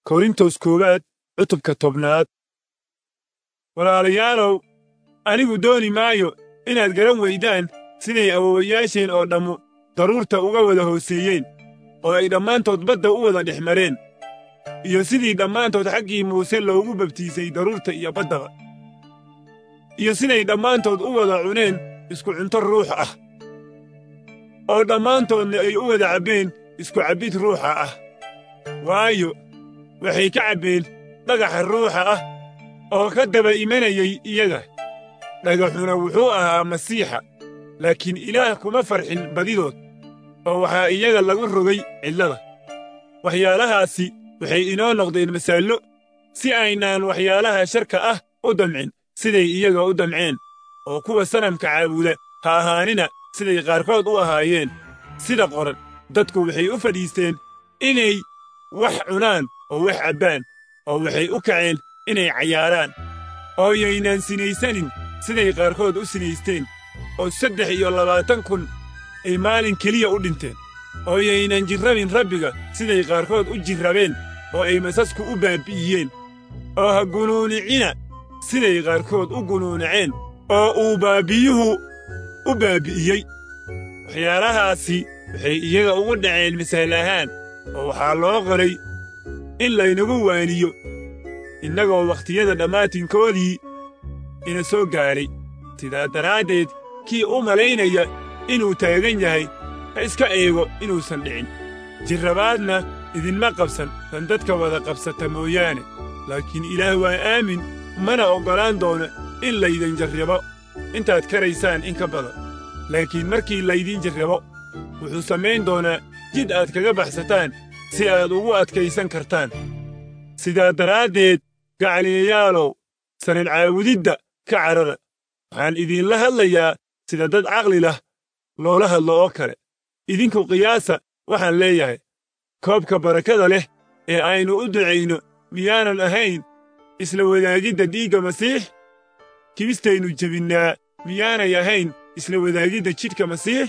korintos koowaad cutubka tobnaad walaalayaalow anigu dooni maayo inaad garan weydaan siday awowayaasheen oo dhammu daruurta uga wada hooseeyeen oo ay dhammaantood badda u wada dhex mareen iyo sidii dhammaantood xaggii muuse loogu babtiisay daruurta iyo baddaba iyo siday dhammaantood u wada cuneen isku cunto ruux ah oo dhammaantoodna ay u wada cabbeen isku cabbid ruuxa ah waayo waxay ka cabbeen dhagaxa ruuxa ah oo ka daba imanayay iyaga dhagaxuna wuxuu ahaa masiixa laakiin ilaah kuma farxin badidood oo waxaa iyaga lagu rogay cidlada waxyaalahaasi waxay inoo noqdeen masaallo si aynaan waxyaalaha sharka ah u damcin siday iyaga u damceen oo kuwa sanamka caabuda ha ahaanina siday qaarkood u ahaayeen sida qoran dadku waxay u fadhiisteen inay wax cunaan oo wax cabbaan oo waxay u kaceen inay cayaaraan oo yaynaan sinaysanin siday qaarkood u sinaysteen oo saddex iyo labaatan kun ay maalin keliya u dhinteen oo yaynan jirrabin rabbiga siday qaarkood u jirrabeen oo ay masasku u baabbi'iyeen oo ha gunuunicina siday qaarkood u gunuuniceen oo uu baabbiyuhu u baabbi'iyey waxyaalahaasi waxay iyaga ugu dhaceen misaal ahaan oo waxaa loo qoray in laynagu waaniyo innagoo wakhtiyada dhammaantinkoodii ina soo gaadhay sidaa daraaddeed kii u malaynaya inuu taagan yahay ha iska eego inuusan dhicin jirrabaadna idinma qabsan tan dadka wada qabsata mooyaane laakiin ilaah waa aamin mana oggolaan doono in laydin jarrabo intaad karaysaan in ka badan laakiin markii laydin jarrabo wuxuu samayn doonaa jid aad kaga baxsataan si aad ugu adkaysan kartaan sidaa daraaddeed gacaliyayaalow sanad caabudidda ka carara waxaan idinla hadlayaa sida dad caqli lah loola hadlo oo kale idinku qiyaasa waxaan leeyahay koobka barakada leh ee aynu u ducayno miyaanan ahayn isla wadaagidda dhiigga masiix kibistaynu jebinnaa miyaanay ahayn isla wadaagidda jidhka masiix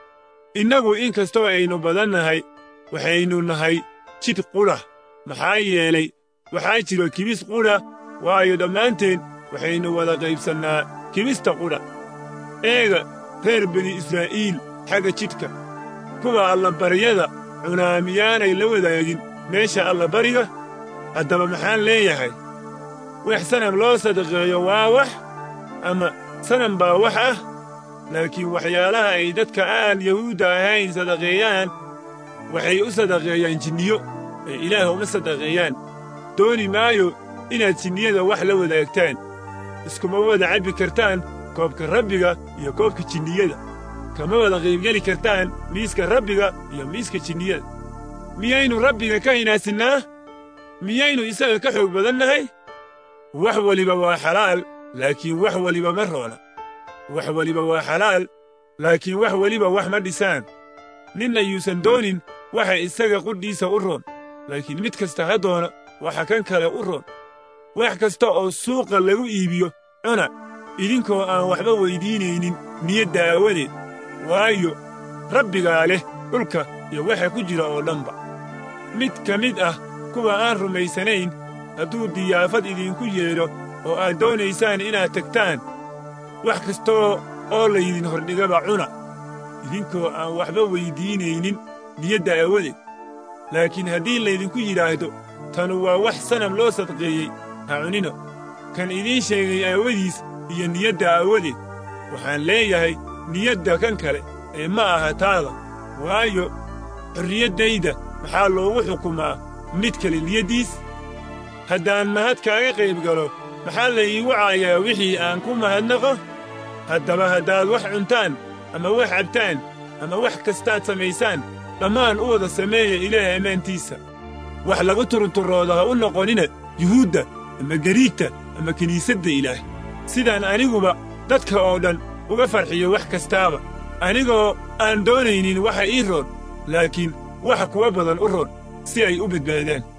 innagu in kastoo aynu badannahay waxaynu nahay jidh qudha maxaa yeelay waxaa jiro kibis qudha waayo dhammaanteen waxaynu wada qaybsannaa kibista qudha eega reer bini israa'iil xagga jidhka kuwa allabaryada cunaa miyaanay la wadaagin meesha allabariga haddaba maxaan leeyahay wax sanam loo sadaqeeyo waa wax ama sanam baa wax ah laakiin waxyaalaha ay dadka aan yahuudda ahayn sadaqeeyaan waxay u sadaqeeyaan jinniyo ee ilaah uma sadaqeeyaan dooni maayo inaad jinniyada wax la wadaagtaan iskuma wada cabbi kartaan koobka rabbiga iyo koobka jinniyada kama wada qaybgeli kartaan miiska rabbiga iyo miiska jinniyada miyaynu rabbiga ka hinaasinnaa miyaynu isaga ka xoog badannahay wax weliba waa xalaal laakiin wax weliba ma roona wax weliba waa xalaal laakiin wax weliba wax ma dhisaan ninna yuusan doonin waxa isaga qudhiisa u roon laakiin mid kasta ha doona waxa kan kale u roon wax kasta oo suuqa lagu iibiyo cuna idinkoo aan waxba weyddiinaynin niyadda aawadeed waayo rabbigaa leh dhulka iyo waxa ku jira oo dhanba mid ka mid ah kuwa aan rumaysanayn hadduu diyaafad idinku yeedho oo aad doonaysaan inaad tagtaan wax kastoo oo laydin hordhigaba cuna idinkoo aan waxba weyddiinaynin niyadda aawadeed laakiin haddii laydinku yidhaahdo tanu waa wax sanam loo sadqeeyey ha cunino kan idiin sheegay aawadiis iyo niyadda aawadeed waxaan leeyahay niyadda kan kale ee ma aha taada waayo xorriyaddayda maxaa loogu xukumaa mid kale niyaddiis haddaan mahad kaaga qayb galo maxaa la iigu caayaa wixii aan ku mahadnaqo haddaba haddaad wax cuntaan ama wax cabtaan ama wax kastaad samaysaan dhammaan u wada sameeya ilaah ammaantiisa wax lagu turunturooda ha u noqonina yuhuudda ama gariigta ama kiniisadda ilaah sidaan aniguba dadka oo dhan uga farxiyo wax kastaaba anigoo aan doonaynin waxa ii roon laakiin waxa kuwa badan u roon si ay u badbaadaan